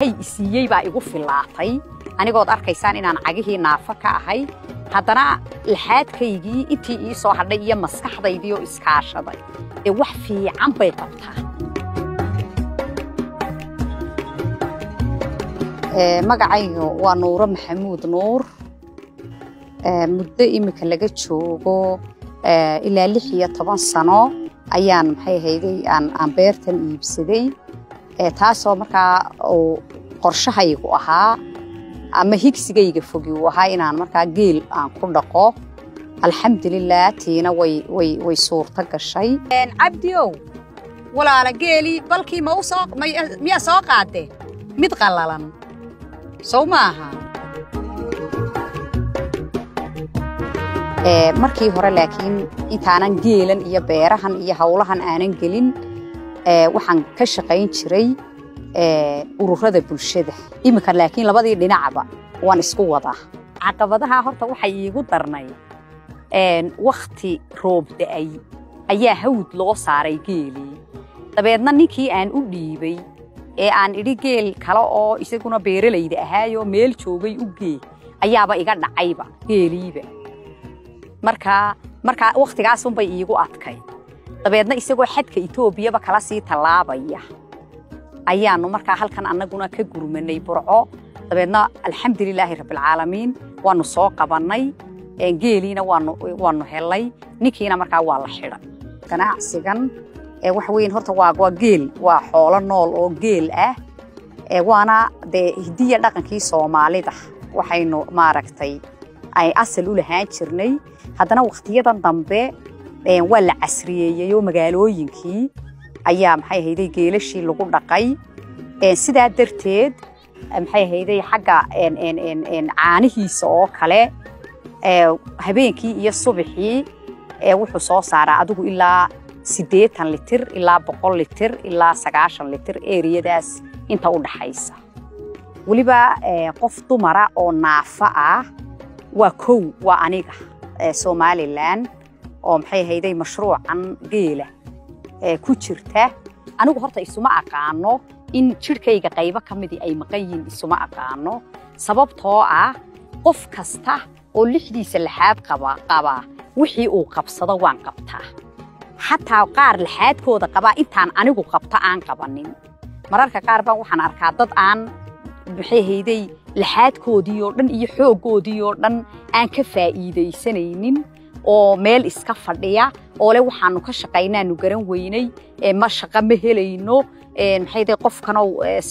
hay isiiyey baa igu fillaatay anigood arkaysaan inaan cagihii naafo ka ahay haddana laxaadkaygii intii ii soo hadhay iyo maskaxdaydii oo iskaashaday ee wax fiican bay qabtaa magacaygu waa nuuro maxamuud nuur muddo imika laga joogo ilaa lix iyo toban sano ayaan maxay ahayday aan beertan iibsaday taasoo markaa uu qorshahaygu ahaa ama higsigayga fogi uu ahaa inaan markaa geel aan ku dhaqo alxamdulilah tiina way suurto gashay cabdiow walaala geelii balkii miyaa soo qaadee mid qallalan sow maaha markii hore laakiin intaanan geelan iyo beerahan iyo howlahan aanan gelin waxaan ka shaqayn jiray ururada bulshada iminka laakiin labadii dhinacba waan isku wadaa caqabadaha horta waxay iigu darnay wakhti roob da'ay ayaa hawd loo saaray geelii dabeedna ninkii aan u dhiibay ee aan idhi geel kale oo isaguna beeralayda ahaayoo meel joogay u gee ayaaba iga dhacayba geeliiba markaa markaa wakhtigaasunbay iigu adkay dabeedna isagoo xadka etoobiyaba kala sii tallaabaya ayaannu markaa halkan annaguna ka gurmanay burco dabeedna alxamdulilaahi rabbilcaalamiin waannu soo qabannay geeliina waannu hellay ninkiina markaa waa la xidhay ganacsigan waxa weyn horta waa geel waa xoolo nool oo geel ah waana dee hidiya dhaqankii soomaalida waxaynu maaragtay ay asal u lahaan jirnay haddana wakhtiyadan dambe waa la casriyeeyey oo magaalooyinkii ayaa maxay ahayday geelashii lagu dhaqay sidaa darteed maxay ahayday xagga caanihiisa oo kale habeenkii iyo subaxii wuxuu soo saaraa adigu ilaa siddeetan litir ilaa boqol litir ilaa sagaashan litir eriyadaas inta u dhaxaysa weliba qof dumara oo naafa ah waa kow waa aniga somalilan oo maxay ahayday mashruucan geela ku jirta anigu horta isuma aqaano in jidhkayga qaybo ka midii ay maqan yihiin isuma aqaano sababtoo ah qof kasta oo lixdiisa laxaad qabaa wixii uu qabsado waan qabtaa xataa qaar laxaadkooda qabaa intaan anigu qabto aan qabanin mararka qaar baan waxaan arkaa dad aan maxay hayday laxaadkoodii oo dhan iyo xooggoodii oo dhan aan ka faa'iidaysanaynin oo meel iska fadhiya oo le waxaanu ka shaqaynaanu garan weynay ma shaqo ma helayno maxay day qofkanow